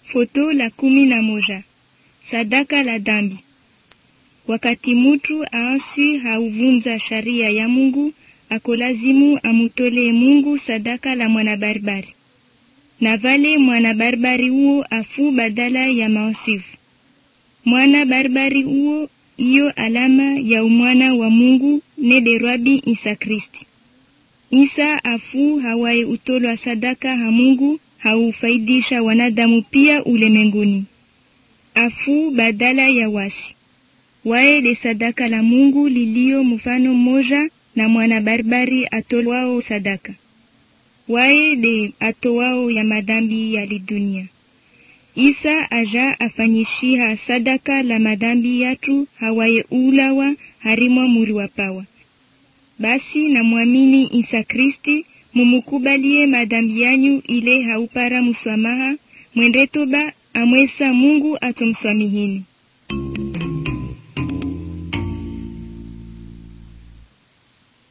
Foto la kumi na moja. Sadaka la dhambi. Wakati mutu aanswi hauvunza sharia ya Mungu, akolazimu amutolee Mungu sadaka la mwanabarbari, na vale mwanabarbari huo afu badala ya maansifu. Mwana barbari huo iyo alama ya umwana wa Mungu nederwabi Isa Kristi. Isa afu hawaye utolwa sadaka ha Mungu haufaidisha wanadamu pia ulemenguni. Afu badala ya wasi waye de sadaka la Mungu lilio mfano mmoja na mwana barbari atolwao sadaka waye de atowao ya madhambi ya lidunia. Isa aja afanyishiha sadaka la madhambi yatu hawaye ulawa harimwa muri wa pawa. Basi na mwamini Isa Kristi mumukubalie madhambi yanyu ile haupara muswamaha mwende toba amwesa Mungu atomswamihini.